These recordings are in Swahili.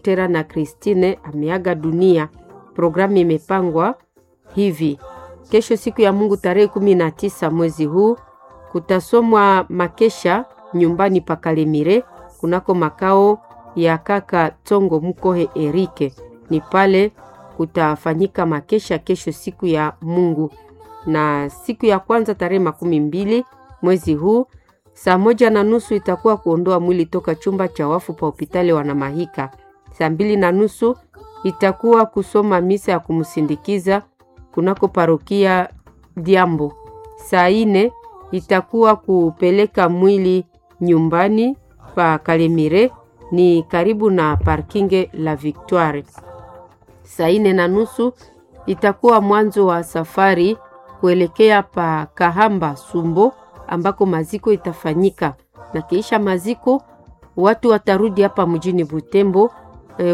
Kahotera na Christine ameaga dunia. Programu imepangwa hivi: kesho siku ya Mungu tarehe kumi na tisa mwezi huu kutasomwa makesha nyumbani pa Kalemire kunako makao ya kaka Tongo Mukohe Erike. Ni pale kutafanyika makesha kesho siku ya Mungu, na siku ya kwanza tarehe makumi mbili mwezi huu saa moja na nusu itakuwa kuondoa mwili toka chumba cha wafu pa hospitali Wanamahika. Saa mbili na nusu itakuwa kusoma misa ya kumsindikiza kunako parokia Diambo. Saa ine itakuwa kupeleka mwili nyumbani pa Kalemire, ni karibu na parkinge la Victoire. Saa ine na nusu itakuwa mwanzo wa safari kuelekea pa Kahamba Sumbo ambako maziko itafanyika, na kiisha maziko watu watarudi hapa mjini Butembo eh,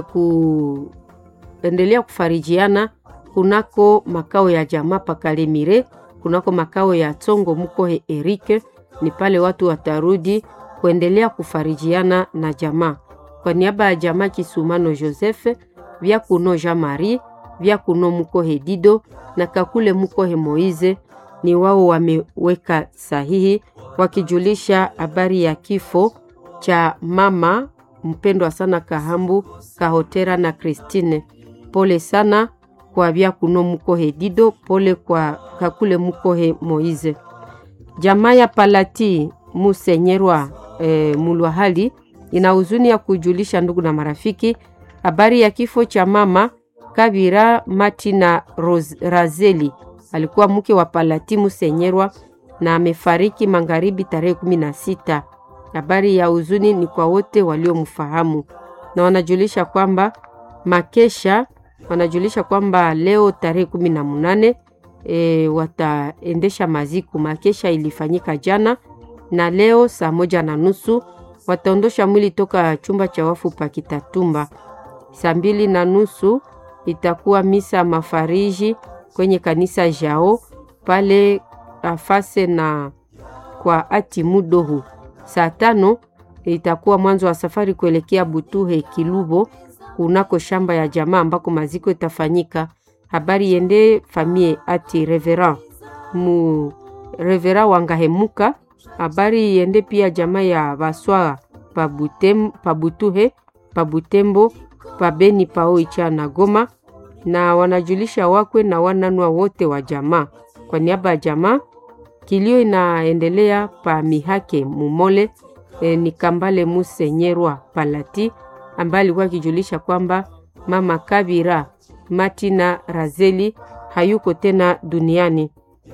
kuendelea kufarijiana kunako makao ya jamaa pa Kalemire, kunako makao ya Tsongo Mukohe Erike. Ni pale watu watarudi kuendelea kufarijiana na jamaa. Kwa niaba ya jamaa Kisumano Joseph vya kuno Jean Marie vya kuno Mukohe Dido na Kakule Mukohe Moize ni wao wameweka sahihi wakijulisha habari ya kifo cha mama mpendwa sana Kahambu Kahotera na Christine. Pole sana kwa vya kuno Mukohe Dido, pole kwa Kakule Mukohe Moize. Jamaa ya Palati Musenyerwa e, Mulwahali ina huzuni ya kujulisha ndugu na marafiki habari ya kifo cha mama Kabira Martina Rose, Razeli alikuwa mke wa Palati Musenyerwa na amefariki magharibi tarehe kumi na sita. Habari ya huzuni ni kwa wote waliomfahamu na wanajulisha kwamba makesha wanajulisha kwamba leo tarehe kumi na munane e, wataendesha maziku. Makesha ilifanyika jana na leo saa moja na nusu wataondosha mwili toka chumba cha wafu pa Kitatumba. Saa mbili na nusu itakuwa misa mafariji kwenye kanisa jao pale afase na kwa ati mudohu. Saa tano itakuwa mwanzo wa safari kuelekea Butuhe Kilubo kunako shamba ya jamaa ambako maziko itafanyika. Habari yende famie ati reverend mu reverend Wangahemuka. Habari yende pia jamaa ya Baswara pabutem, pabutuhe pabutembo pabeni paoicha na Goma, na wanajulisha wakwe na wananwa wote wa jamaa. Kwa niaba ya jamaa, kilio inaendelea pa Mihake Mumole e, ni Kambale Musenyerwa Palati ambaye alikuwa akijulisha kwamba mama Kabira Martina Razeli hayuko tena duniani.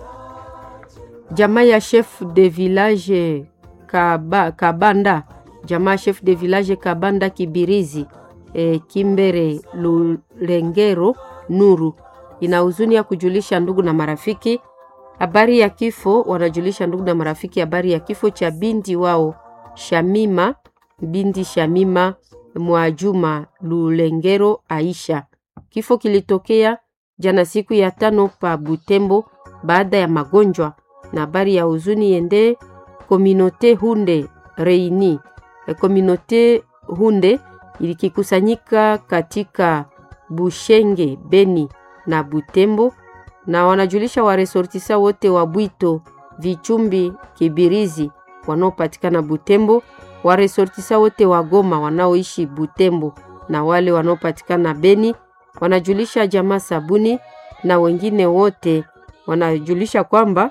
Jamaa ya chef de village Kaba, Kabanda, jamaa chef de village Kabanda Kibirizi e, Kimbere Lulengero Nuru ina huzuni ya kujulisha ndugu na marafiki habari ya kifo. Wanajulisha ndugu na marafiki habari ya kifo cha binti wao Shamima, binti Shamima Mwajuma Lulengero Aisha. Kifo kilitokea jana siku ya tano pa Butembo baada ya magonjwa, na habari ya huzuni yende kominote Hunde Reini. Kominote Hunde ilikikusanyika katika Bushenge, Beni na Butembo, na wanajulisha waresortisa wote wa Bwito, Vichumbi, Kibirizi wanaopatikana Butembo, waresortisa wote wa Goma wanaoishi Butembo na wale wanaopatikana Beni, wanajulisha jamaa Sabuni na wengine wote wanajulisha kwamba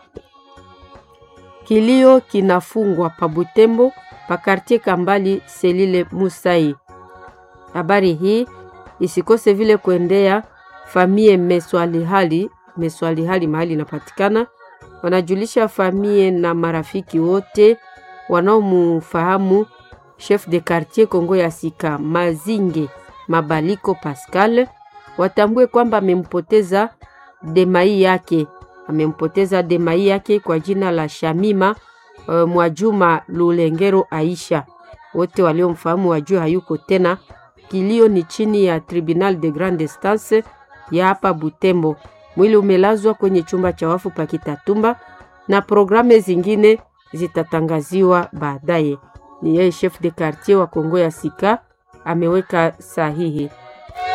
kilio kinafungwa pa Butembo pa kartie Kambali Selile Musai. Habari hii isikose vile kuendea famie Meswalihali, Meswalihali mahali inapatikana. Wanajulisha famie na marafiki wote wanaomufahamu chef de quartier Kongo ya Sika Mazinge Mabaliko Pascal, watambue kwamba amempoteza demai yake, amempoteza demai yake kwa jina la Shamima uh, Mwajuma Lulengero Aisha. Wote waliomfahamu wajue hayuko tena. Kilio ni chini ya Tribunal de Grande Instance ya hapa Butembo. Mwili umelazwa kwenye chumba cha wafu pa Kitatumba na programe zingine zitatangaziwa baadaye. Ni yeye chef de quartier wa Kongo ya Sika ameweka sahihi.